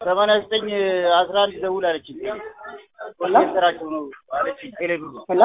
ሰማንያ ዘጠኝ አስራ አንድ ደውል አለችኝ። ስራቸው ነው አለችኝ። ቴሌብሩ ሄሎ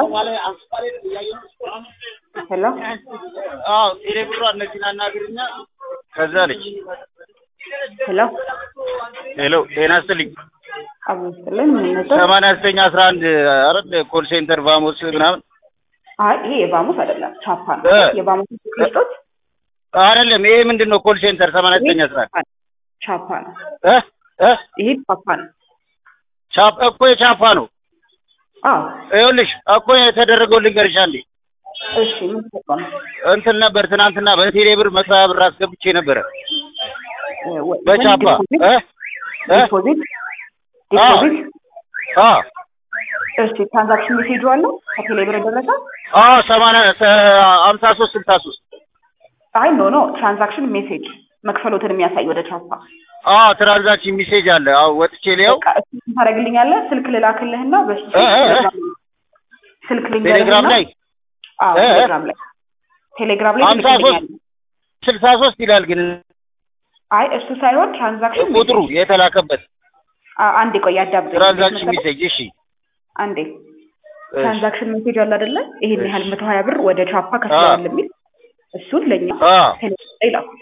ሄሎ አዎ ቴሌብሩ እነዚህን አናግርኛ ከዛ አለች። ሄሎ ሄሎ ጤና ይስጥልኝ። አብስጥልን ምን ነበር? ሰማንያ ዘጠኝ አስራ አንድ አረድ ኮል ሴንተር ቫሞስ ምናምን አይ ይሄ የባሙስ አይደለም ቻፓ ነው። እ የባሙስ ቅርጦት አይደለም። ይሄ ምንድን ነው? ኮል ሴንተር ሰማንያ ዘጠኝ አስራ አንድ ቻፓ ነው። እ እ ይሄ ቻፓ ነው። ቻፕ እኮ የቻፓ ነው። አዎ ይኸውልሽ እኮ የተደረገው ልንገርሽ አንዴ እሺ ምን ተባለ? እንትን ነበር ትናንትና በቴሌ ብር መስሪያ ብር አስገብቼ ነበረ እ ወ- በቻፓ ዲፖዚት እ እ ዲፖዚት አዎ ዲፖዚት አዎ እሺ ትራንዛክሽን ሜሴጁ አለ ከቴሌ ብር የደረሰ አዎ ሰማንያ ሀምሳ ሶስት ስልሳ ሶስት አይ ኖ ኖ ትራንዛክሽን ሜሴጅ መክፈሎትን የሚያሳይ ወደ ቻፓ አዎ ትራንዛክሽን ሜሴጅ አለ። አዎ ወጥቼ ሊያው በቃ እሱ ታደርግልኛለህ ስልክ ልላክልህና በሱ እ እ እ ስልክ ቴሌግራም ልንገርህና ላይ አዎ እ እ ቴሌግራም ላይ ቴሌግራም ላይ ሀምሳ ሶስት ትልክልኛለህ ስልሳ ሶስት ይላል ግን አይ እሱ ሳይሆን ትራንዛክሽን ቁጥሩ የተላከበት አ- አንዴ ቆይ አዳምጥ ትራንዛክሽን ሜሴጅ እሺ አንዴ እሺ ትራንዛክሽን ሜሴጅ አለ አይደለ ይሄን ያህል እሺ። መቶ ሀያ ብር ወደ ቻፓ ከፍለዋል የሚል እሱን ለእኛ አ ቴሌግራም ላይ ላኩት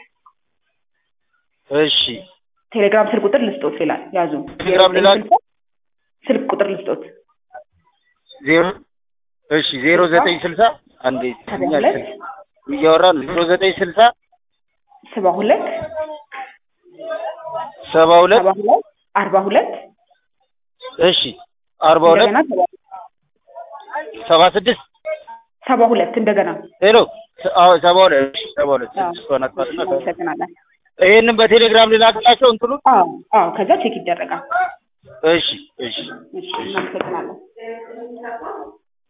እሺ ቴሌግራም ስልክ ቁጥር ልስጦት ይላል ያዙ ቴሌግራም ዜሮ ልላክ? ዘጠኝ ስልሳ ስልክ ቁጥር ልስጦት ዜሮ እሺ ዜሮ ዘጠኝ ስልሳ አንዴ ሰባ ሁለት እያወራን ዜሮ ዘጠኝ ስልሳ ሰባ ሁለት ሰባ ሁለት ሰባ ሁለት አርባ ሁለት እሺ አርባ ሁለት እንደገና ሰባ ሰባ ስድስት ሰባ ሁለት እንደገና ሄሎ አዎ ሰባ ሁለት እሺ ሰባ ሁለት አዎ። ስድስት ሆነ አጥፋትና ሰባ- እናመሰግናለን ይሄንን በቴሌግራም ልላክላቸው እንትኑ አዎ አዎ ከዛ ቼክ ይደረጋል እሺ እሺ እሺ እናመሰግናለን